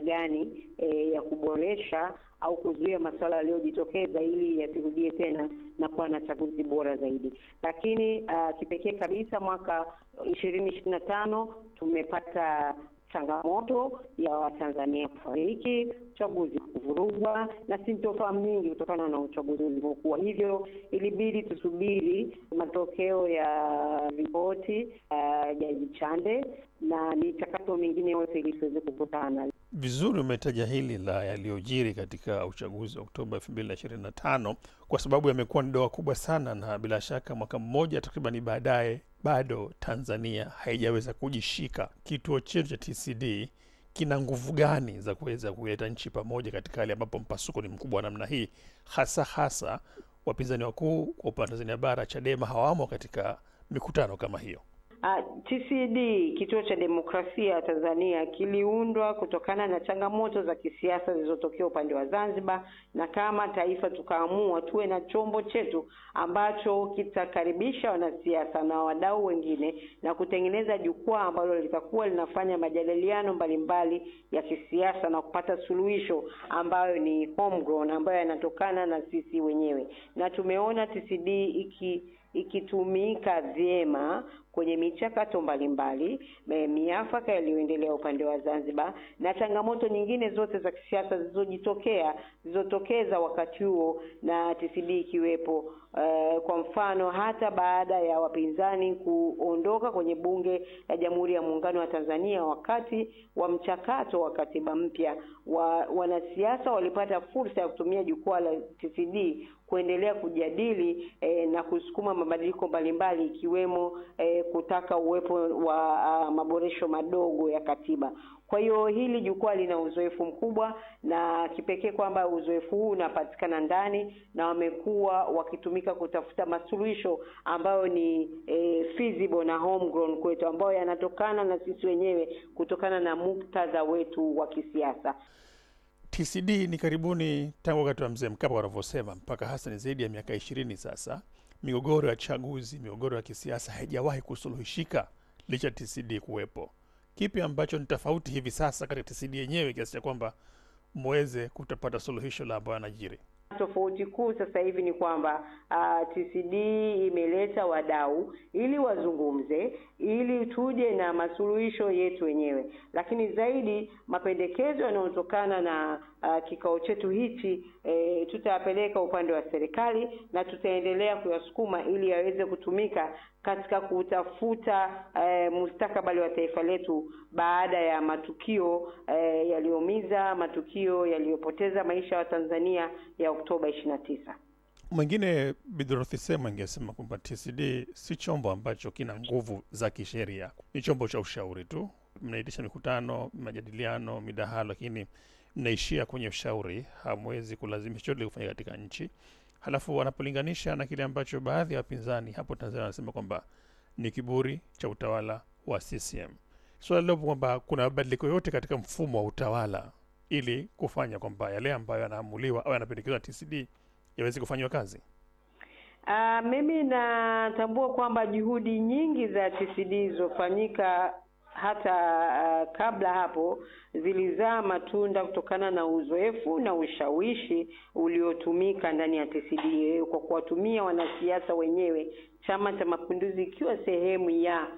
gani e, ya kuboresha au kuzuia masuala yaliyojitokeza ili yasirudie tena na kuwa na chaguzi bora zaidi. Lakini uh, kipekee kabisa mwaka ishirini ishirini na tano tumepata changamoto ya Watanzania kufariki, uchaguzi kuvurugwa na sintofahamu nyingi kutokana na uchaguzi ulivyokuwa. Hivyo ilibidi tusubiri matokeo ya ripoti uh, Jaji Chande na michakato mingine yote ili tuweze kukutana. Vizuri umetaja hili la yaliyojiri katika uchaguzi wa Oktoba elfu mbili na ishirini na tano kwa sababu yamekuwa ni doa kubwa sana, na bila shaka mwaka mmoja takribani baadaye bado Tanzania haijaweza kujishika. Kituo chetu cha TCD kina nguvu gani za kuweza kuleta nchi pamoja katika hali ambapo mpasuko ni mkubwa wa namna hii, hasa hasa wapinzani wakuu kwa upande wa Tanzania bara Chadema hawamo katika mikutano kama hiyo? Uh, TCD kituo cha demokrasia ya Tanzania kiliundwa kutokana na changamoto za kisiasa zilizotokea upande wa Zanzibar, na kama taifa tukaamua tuwe na chombo chetu ambacho kitakaribisha wanasiasa na wadau wengine na kutengeneza jukwaa ambalo litakuwa linafanya majadiliano mbalimbali ya kisiasa na kupata suluhisho ambayo ni homegrown, ambayo yanatokana na sisi wenyewe, na tumeona TCD iki ikitumika vyema kwenye michakato mbalimbali, miafaka yaliyoendelea upande wa Zanzibar na changamoto nyingine zote za kisiasa zilizojitokea zilizotokeza wakati huo na TCD ikiwepo. Uh, kwa mfano hata baada ya wapinzani kuondoka kwenye bunge la Jamhuri ya Muungano wa Tanzania wakati wa mchakato wa katiba mpya, wa, wanasiasa walipata fursa ya kutumia jukwaa la TCD kuendelea kujadili eh, na kusukuma mabadiliko mbalimbali ikiwemo eh, kutaka uwepo wa uh, maboresho madogo ya katiba. Kwa hiyo hili jukwaa lina uzoefu mkubwa na kipekee kwamba uzoefu huu unapatikana ndani na wamekuwa wakitumika kutafuta masuluhisho ambayo ni eh, feasible na homegrown kwetu, ambayo yanatokana na sisi wenyewe kutokana na muktadha wetu wa kisiasa. TCD ni karibuni tangu wakati wa mzee Mkapa wanavyosema, mpaka hasa ni zaidi ya miaka ishirini sasa. Migogoro ya chaguzi, migogoro ya kisiasa haijawahi kusuluhishika licha TCD kuwepo. Kipi ambacho ni tofauti hivi sasa katika TCD yenyewe kiasi cha kwamba mweze kutapata suluhisho la ambayo yanajiri? Tofauti kuu sasa hivi ni kwamba uh, TCD imeleta wadau ili wazungumze, ili tuje na masuluhisho yetu wenyewe, lakini zaidi mapendekezo yanayotokana na uh, kikao chetu hichi e, tutayapeleka upande wa serikali na tutaendelea kuyasukuma ili yaweze kutumika katika kutafuta e, mustakabali wa taifa letu baada ya matukio e, yaliyoumiza, matukio yaliyopoteza maisha ya Watanzania ya Oktoba 29. Mwingine Bidorothi Sema ingesema kwamba TCD si chombo ambacho kina nguvu za kisheria, ni chombo cha ushauri tu. Mnaitisha mikutano, majadiliano, midahalo, lakini mnaishia kwenye ushauri, hamwezi kulazimisha chochote kufanya katika nchi. Halafu wanapolinganisha na kile ambacho baadhi ya wapinzani hapo Tanzania wanasema kwamba ni kiburi cha utawala wa CCM. Swala lilopo kwamba kuna mabadiliko yote katika mfumo wa utawala ili kufanya kwamba yale ambayo yanaamuliwa au yanapendekezwa na TCD yaweze kufanyiwa kazi. Uh, mimi natambua kwamba juhudi nyingi za TCD zilizofanyika hata uh, kabla hapo zilizaa matunda kutokana na uzoefu na ushawishi uliotumika ndani ya TCD kwa kuwatumia wanasiasa wenyewe, Chama cha Mapinduzi ikiwa sehemu ya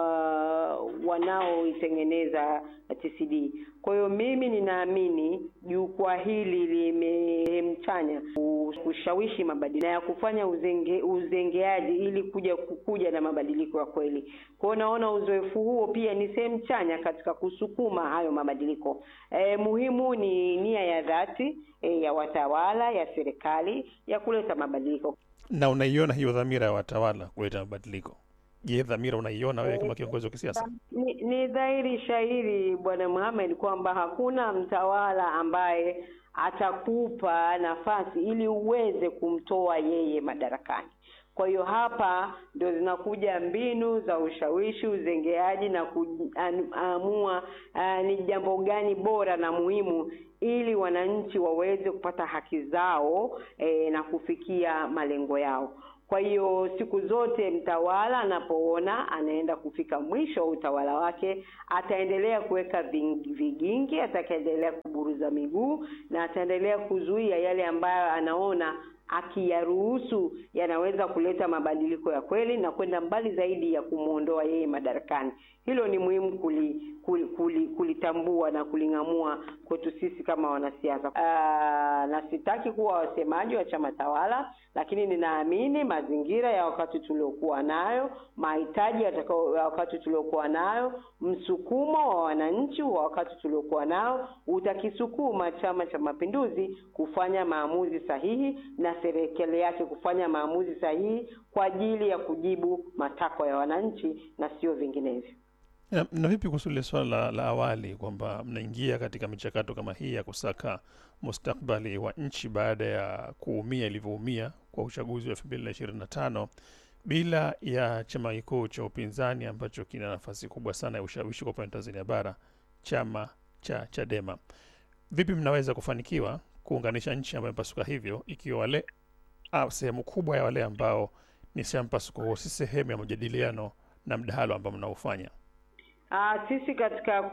uh, wanaoitengeneza TCD. Kwa hiyo mimi ninaamini jukwaa hili limemchanya kushawishi mabadiliko na ya kufanya uzenge, uzengeaji ili kuja kuja na mabadiliko ya kweli. Kwa hiyo naona uzoefu huo pia ni sehemu chanya katika kusukuma hayo mabadiliko. E, muhimu ni nia ya dhati e, ya watawala ya serikali ya kuleta mabadiliko. Na unaiona hiyo dhamira ya watawala kuleta mabadiliko? Je, dhamira unaiona wewe kama kiongozi wa kisiasa? Ni, ni dhahiri shahiri Bwana Mohamed kwamba hakuna mtawala ambaye atakupa nafasi ili uweze kumtoa yeye madarakani. Kwa hiyo hapa ndio zinakuja mbinu za ushawishi, uzengeaji na kuamua uh, ni jambo gani bora na muhimu ili wananchi waweze kupata haki zao eh, na kufikia malengo yao. Kwa hiyo siku zote mtawala anapoona anaenda kufika mwisho wa utawala wake, ataendelea kuweka vigingi, atakaendelea kuburuza miguu na ataendelea kuzuia yale ambayo anaona akiyaruhusu yanaweza kuleta mabadiliko ya kweli na kwenda mbali zaidi ya kumwondoa yeye madarakani. Hilo ni muhimu kuli, kuli, kuli, kulitambua na kuling'amua kwetu sisi kama wanasiasa. Aa, na sitaki kuwa wasemaji wa chama tawala, lakini ninaamini mazingira ya wakati tuliokuwa nayo, mahitaji ya wakati tuliokuwa nayo, msukumo wa wananchi wa wakati tuliokuwa nao utakisukuma Chama cha Mapinduzi kufanya maamuzi sahihi na serikali yake kufanya maamuzi sahihi kwa ajili ya kujibu matakwa ya wananchi na sio vinginevyo. Na, na vipi kuhusu lile swala la, la awali kwamba mnaingia katika michakato kama hii ya kusaka mustakbali wa nchi baada ya kuumia ilivyoumia kwa uchaguzi wa elfu mbili na ishirini na tano bila ya chama kikuu cha upinzani ambacho kina nafasi kubwa sana ya ushawishi kwa upande wa Tanzania bara, chama cha Chadema. Vipi mnaweza kufanikiwa kuunganisha nchi ambayo mpasuka hivyo, ikiwa wale sehemu kubwa ya wale ambao ni sehemu mpasuko huo si sehemu ya majadiliano na mdahalo ambao mnaofanya? Uh, sisi katika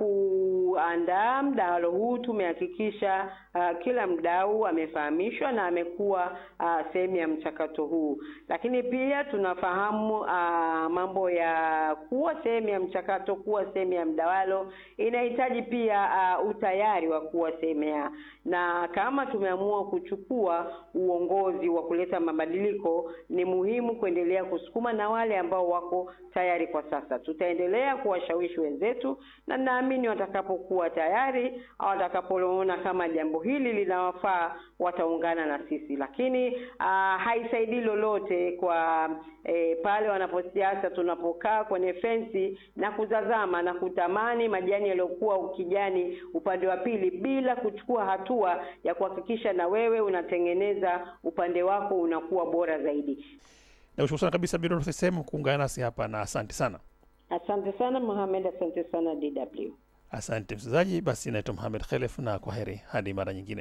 kuandaa mdahalo huu tumehakikisha uh, kila mdau amefahamishwa na amekuwa uh, sehemu ya mchakato huu, lakini pia tunafahamu uh, mambo ya kuwa sehemu ya mchakato, kuwa sehemu ya mdahalo inahitaji pia uh, utayari wa kuwa sehemu ya, na kama tumeamua kuchukua uongozi wa kuleta mabadiliko, ni muhimu kuendelea kusukuma na wale ambao wako tayari kwa sasa. Tutaendelea kuwashawishi wenzetu na naamini watakapokuwa tayari au watakapoona kama jambo hili linawafaa wataungana na sisi, lakini uh, haisaidii lolote kwa eh, pale wanaposiasa tunapokaa kwenye fensi na kutazama na kutamani majani yaliyokuwa ukijani upande wa pili bila kuchukua hatua ya kuhakikisha na wewe unatengeneza upande wako unakuwa bora zaidi. Nakushukuru sana kabisa Bi Dorothy Semu kuungana nasi hapa na asante sana. Asante sana Mohamed, asante sana DW. Asante msikilizaji, basi naitwa Mohamed Khelef na kwa heri hadi mara nyingine.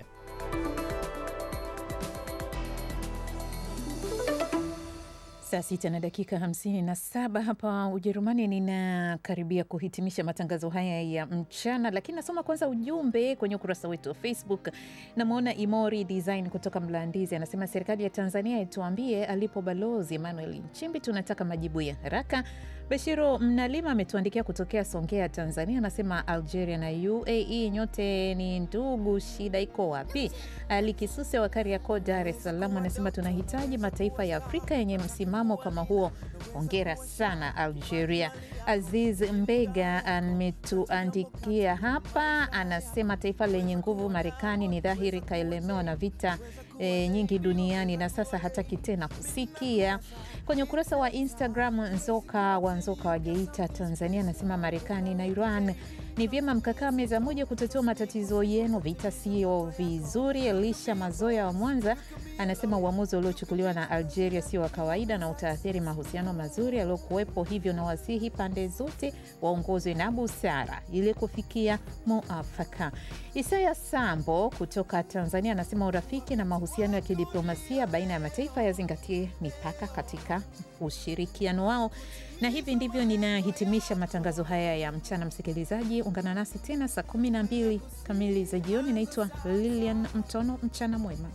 Saa sita na dakika hamsini na saba hapa Ujerumani. Ninakaribia kuhitimisha matangazo haya ya mchana, lakini nasoma kwanza ujumbe kwenye ukurasa wetu wa Facebook. Namwona Imori Design kutoka Mlandizi anasema serikali ya Tanzania ituambie alipo Balozi Emmanuel Nchimbi, tunataka majibu ya haraka. Bashiro Mnalima ametuandikia kutokea Songea, Tanzania, anasema Algeria na UAE nyote ni ndugu, shida iko wapi? Ali Kisuse wa Kariakoo, Dar es Salaam, anasema tunahitaji mataifa ya Afrika yenye msimamo kama huo. Hongera sana Algeria. Aziz Mbega ametuandikia hapa, anasema taifa lenye nguvu Marekani ni dhahiri kaelemewa na vita e, nyingi duniani na sasa hataki tena kusikia. Kwenye ukurasa wa Instagram, Nzoka wa Nzoka wa Geita, Tanzania, anasema Marekani na Iran ni vyema mkakaa meza moja kutatua matatizo yenu, vita sio vizuri. Elisha Mazoya wa Mwanza anasema uamuzi uliochukuliwa na Algeria sio wa kawaida na utaathiri mahusiano mazuri yaliyokuwepo, hivyo na wasihi pande zote waongozwe na busara ili kufikia muafaka. Isaya Sambo kutoka Tanzania anasema urafiki na mahusiano ya kidiplomasia baina ya mataifa yazingatie mipaka katika ushirikiano wao. Na hivi ndivyo ninahitimisha matangazo haya ya mchana. Msikilizaji, ungana nasi tena saa 12 kamili za jioni. Naitwa Lilian Mtono. Mchana mwema.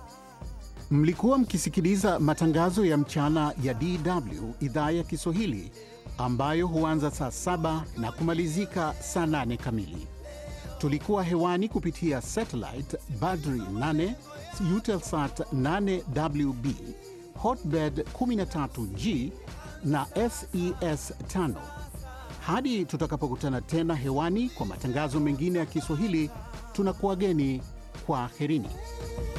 Mlikuwa mkisikiliza matangazo ya mchana ya DW idhaa ya Kiswahili ambayo huanza saa saba na kumalizika saa nane kamili. Tulikuwa hewani kupitia satellite Badri 8 Eutelsat 8WB Hotbird 13G na SES 5. Hadi tutakapokutana tena hewani kwa matangazo mengine ya Kiswahili, tunakuwageni kwa herini.